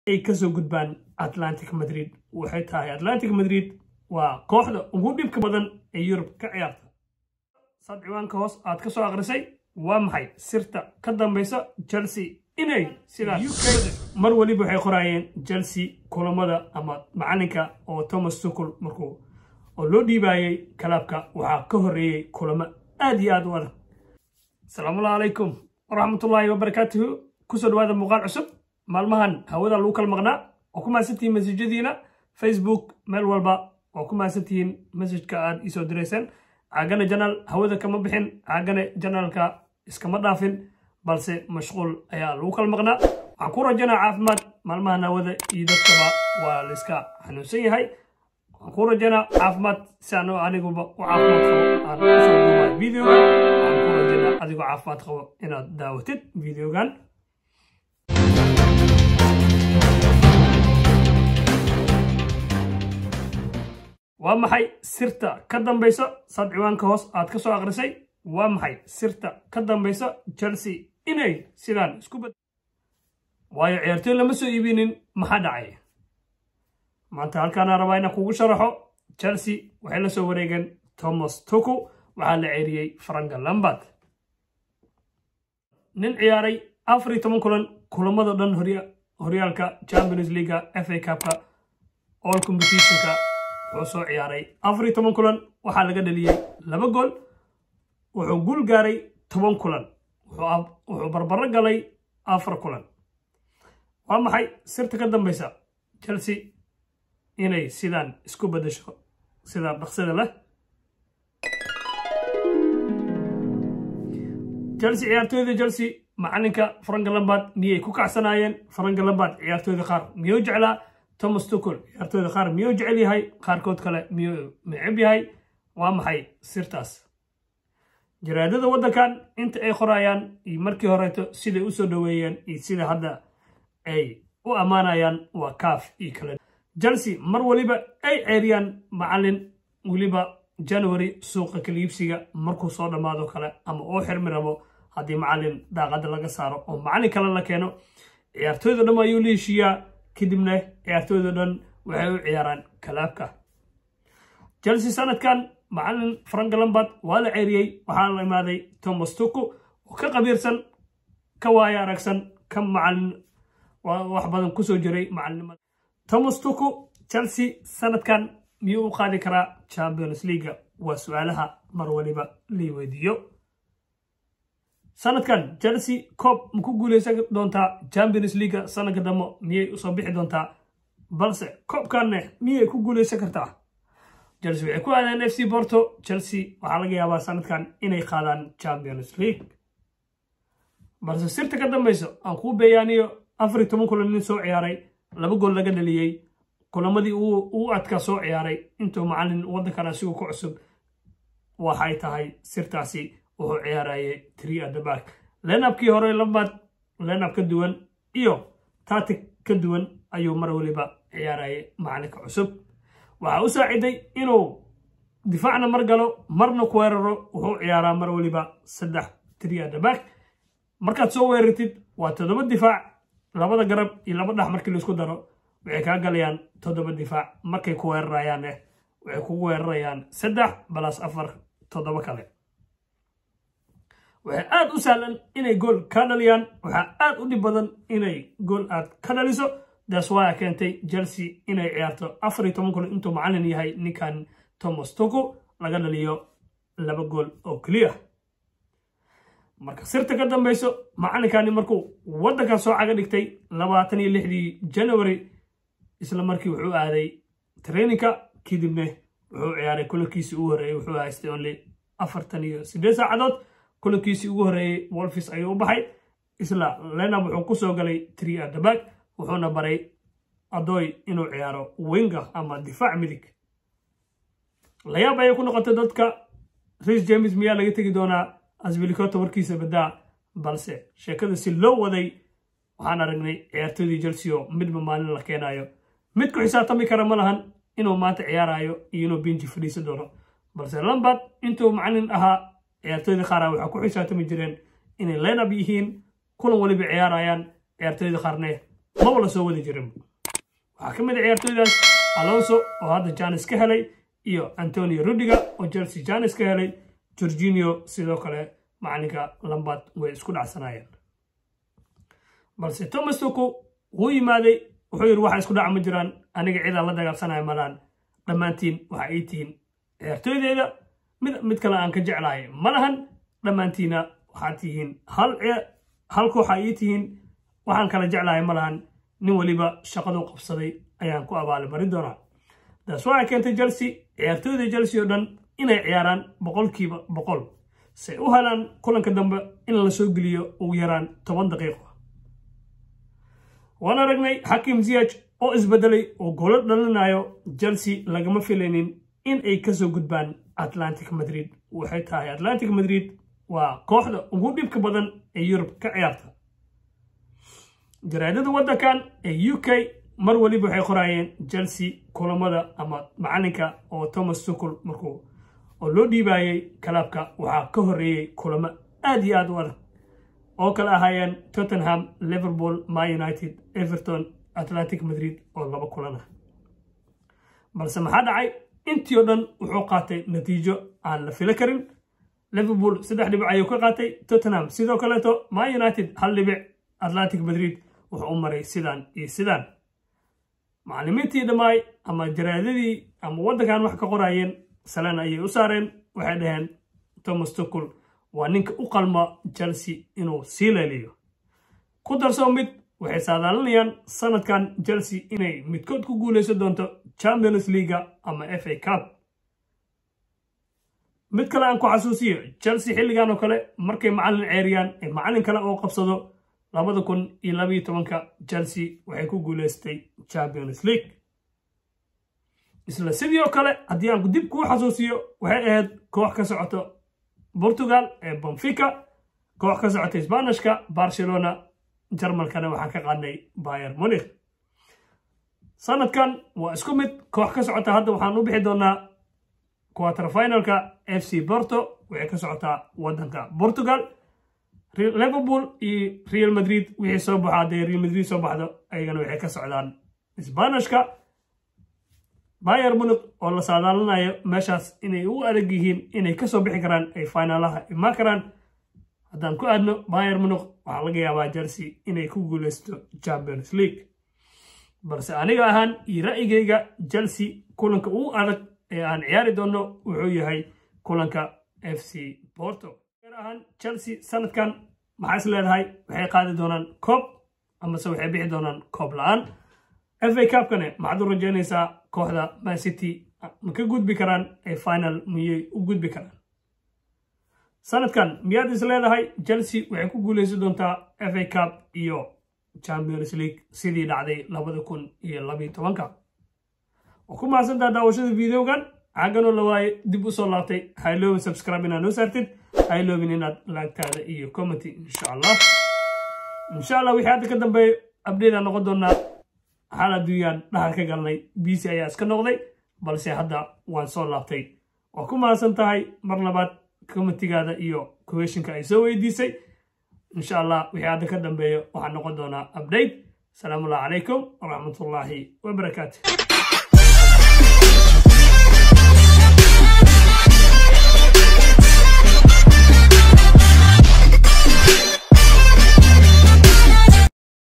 ay kasoo gudbaan atlantic madrid waxay tahay atlantic madrid waa kooxda ugu dhibka badan ee yurub ka ciyaarta saad ciwaanka hoos aad ka soo akhrisay waa maxay sirta ka dambaysa chelsea inay sidaas mar waliba waxay qoraayeen chelsea kulamada ama macalinka oo thomas tucul markuu oo loo dhiibaayey kalaabka waxaa ka horreeyey kulamo aad iyo aad u adag asalaamullahi calaykum waraxmatullaahi wabarakaatuhu kusoo dhawaada muuqaal cusub maalmahan hawada lagu kala maqnaa oo ku mahadsantihiin masajadiina facebook meel walba oo ku mahadsantihiin masajka aad iisoo dirayseen caagane janaal hawada kama bixin caagane janaalka iskama dhaafin balse mashquul ayaa lagu kala maqnaa waxaan ku rajanaa caafimaad maalmahan hawada iyo dadkaba waa layska xanuunsan yahay waxaan ku rajanaa caafimaad si ano aniguba u caafimaad qabo aan usoo duubayo videogan waxaan ku rajanaa adigoo caafimaad qabo inaad daawatid videogan waa maxay sirta ka dambaysa saad ciwaanka hoos aad ka soo akhrisay waa maxay sirta ka dambaysa chelsea inay sidaan isku bad waayo ciyaartoy lama soo iibinin maxaa dhacay maanta halkaana rabaa inaan kugu sharaxo chelsea waxay la soo wareegeen thomas tuku waxaa la ceeriyey franka lambard nin ciyaaray afar iyo toban kulan kulamado dhan horyaalka champions leaga fa cupka all competitionka wuxuu soo ciyaaray afar iyo toban kulan waxaa laga dhaliyey laba gool wuxuu guul gaaray toban kulan wuxuu barbaro galay afar kulan waa maxay sirta ka dambaysa chelsea inay sidaan isku beddesho sidaa dhaqsida leh chelsea ciyaartooyda chelsea macalinka franka lambard miyay ku kacsanaayeen franka lambard ciyaartooyda qaar miyuu jeclaa thomas tucol ciyaartooyda qaar miyuu jecel yahay qaarkood kale miyuu neceb yahay waa maxay sirtaas jaraadada waddankan inta ay qorayaan iyo markii horeeto siday u soo dhoweeyeen iyo sida hadda ay u ammaanayaan waa kaaf iyo kale chelsea mar waliba ay ceeriyaan macalin weliba january suuqa kaliibsiga markuu soo dhammaado kale ama oo xirmi rabo haddii macalin daaqadda laga saaro oo macalin kale la keeno ciyaartooyda dhan ayuu la heshiiyaa kadibna ciyaartooyda dhan waxay u ciyaaraan kalaabka chelsea sanadkan macalin frank lambard waa la ceeriyey waxaa la imaaday thomas tuku oo ka qabiirsan ka waayo aragsan ka macalin wax badan kusoo jiray macalinimada thomas tuku chelsea sanadkan miyuu u qaadi karaa champions leaga waa su-aalaha mar waliba lii weydiiyo sanadkan chelsea coob ma ku guuleysan doontaa champions leaga sanadka dambe miyay usoo bixi doontaa balse koobkanne miyay ku guuleysan kartaa chelsea waxay ku aadeen f c borto chelsea waxaa laga yaabaa sanadkan inay qaadaan champions league balse sirta ka dambayso aan kuu beeyaaniyo afar iyo toban kulan nin soo ciyaaray laba gool laga dhaliyey kulamadii uu adkaa soo ciyaaray intuu macalin waddankan asigu ku cusub waxay tahay sirtaasi wuxuu ciyaarayay tri adabak lenabkii hore lambad lenab ka duwan iyo tatic ka duwan ayuu mar waliba ciyaarayay macalinka cusub waxaa u saaciday inuu difaacna mar galo marna ku weeraro wuxuu ciyaaraa mar waliba saddex tri adabak markaad soo weerartid waa toddoba difaac labada garab iyo laba dhax markii laisku daro waxay kaa galayaan toddoba difaac markay ku weerarayaan eh waxay kugu weerarayaan saddex balas afar toddoba kale waxay aad u sahlan inay gool ka dhaliyaan waxaa aad u dhib badan inay gool aad ka dhaliso daas waa keentay chelsea inay ciyaarto afar iyo toban kun intuu macalin yahay ninkan thomas tuku laga dhaliyo laba gool oo keliya marka sirta ka dambayso macalinkani markuu waddankan soo caga dhigtay labaatan iyo lixdii january isla markii wuxuu aaday traininka kadibna wuxuu ciyaaray kulankiisii ugu horreeyey wuxuu haystay only afartan iyo siddeed saacadood kulankiisii ugu horreeyey wolfis ayuu u baxay isla lenab wuxuu ku soo galay tri adabag wuxuuna baray adoy inuu ciyaaro winga ama difaac midig layaab ayay ku noqotay dadka ris james miyaa laga tegi doonaa asbilikota warkiisa baddaa balse sheekada si loo waday waxaan aragnay ciyaartoydii chelsea oo midba maalin la keenayo mid ku xisaabtami kara ma lahan inuu maanta ciyaarayo iyo inuu binji fadhiisan doono balse lambard intuu macalin ahaa ciyaartooyda qaara waxaa ku xisaabtami jireen inay lenab yihiin kulan waliba ciyaarayaan ciyaartooyda qaarne maba la soo wadi jirin waxaa ka mid a ciyaartooydaas alonso oo hadda janis ka helay iyo antonio rudiga oo chelsea janis ka helay jorginio sidoo kale macalinka lambad way isku dhacsanaayeen balse thomas tuku wuu yimaaday wuxuu yidhi waxa isku dhaca ma jiraan aniga cidaan la dagaalsanaya malaan dhammaantiin waxa ay tihiin ciyaartooydeyda mid mid kale aan ka jeclahay ma lahan dhammaantiina waxaad tihiin hal hal kooxa ii tihiin waxaan kala jeclahay ma lahan nin weliba shaqadu qabsaday ayaan ku abaalimarin doonaa taas waxay keentay chelsea ciyaartooyda chelsea oo dhan inay ciyaaraan boqolkiiba boqol say u helaan kulanka dambe in la soo geliyo ugu yaraan toban daqiiqo waan aragnay xakim ziyaj oo isbedelay oo golo dhalinayo chelsea lagama filaynin in ay kasoo gudbaan atlantic madrid waxay tahay atlantic madrid waa kooxda ugu dhibka badan ee yurub ka ciyaarta jaraadada waddankan ee u k mar waliba waxay qoraayeen chelsea kulamada ama macalinka oo thomas tucul markuu oo loo dhiibaayey kalaabka waxaa ka horreeyey kulamo aad iyo aad u adag oo kale ahaayeen tottenham liverpool ma united everton atlantic madrid oo laba kulan ah balse maxaa dhacay intii oo dhan wuxuu qaatay natiijo aan la filo karin liverpool saddex dhibic ayuu ka qaatay tottenham sidoo kaleeto ma united hal dhibic atlantic madrid wuxuu u maray sidaan iyo sidaan macallimiintii dhammaay ama jaraadadii ama waddankan wax ka qoraayeen salan ayay u saareen waxay dhaheen thomas tucul waa ninka u qalma chelsea inuu sii leeliyo ku darsoo mid waxay saadaalinayaan sanadkan chelsea inay midkood ku guulaysan doonto champions leaga ama f a cup mid kale aan ku xasuusiyo chelsea xilligan oo kale markay macallin ceeriyaan ee macallin kale oo qabsado labada kun iyo labayo tobanka chelsea waxay ku guulaystay champions league isla sidii oo kale haddii aan dib kuu xasuusiyo waxay ahayd koox ka socoto portugal ee bonfica koox ka socota sbanishka barcelona jarmalkana waxaan ka qaadnay bayer munikh sanadkan waa isku mid koox ka socota hadda waxaan u bixi doonaa quarterfinalka f c porto waxay ka socotaa waddanka portugal liverpool iyo real madrid wixii soo baxo hadday real madrid soo baxdo ayagana waxay ka socdaan sbanishka bayer munikh oo la saadaalinayo meeshaas inay u adag yihiin inay kasoo bixi karaan ay finaalaha imaan karaan haddaan ku aadno bayer munikh waxaa laga yaabaa chelsea inay ku guulaysto champions league balse aniga ahaan iyo ra'yigayga chelsea kulanka ugu adag ee aan ciyaari doono wuxuu yahay kulanka f c porto ahaan chelsea sanadkan maxaa is leedahay waxay qaadi doonaan koob amase waxay bixi doonaan koob la-aan f a cupkane maxaad u rajaynaysaa kooxda man city ma ka gudbi karaan ee final miyay u gudbi karaan sanadkan miyaad is leedahay chelsea waxay ku guulaysan doontaa f a cup iyo champions league sidii dhacday labada kun iyo labayo tobanka waa ku mahadsantaa daawashada videogan xagganoo la waaye dib u soo laabtay hayloobin subscribe inaad noo saartid hayloobin inaad laagtaada iyo commenty insha allah insha allah wixii hadda ka dambeeyo abdheedaan noqon doonaa xaal adduunyaan dhahal ka galnay bc ayaa iska noqday balse hadda waan soo laabtay waa ku mahadsan tahay mar labaad commentigaada iyo questionka ay soo weydiisay insha allah wixii hadda ka dambeeyo waxaa noqon doonaa update asalaamu allah calaykum waraxmatullaahi wabarakaatu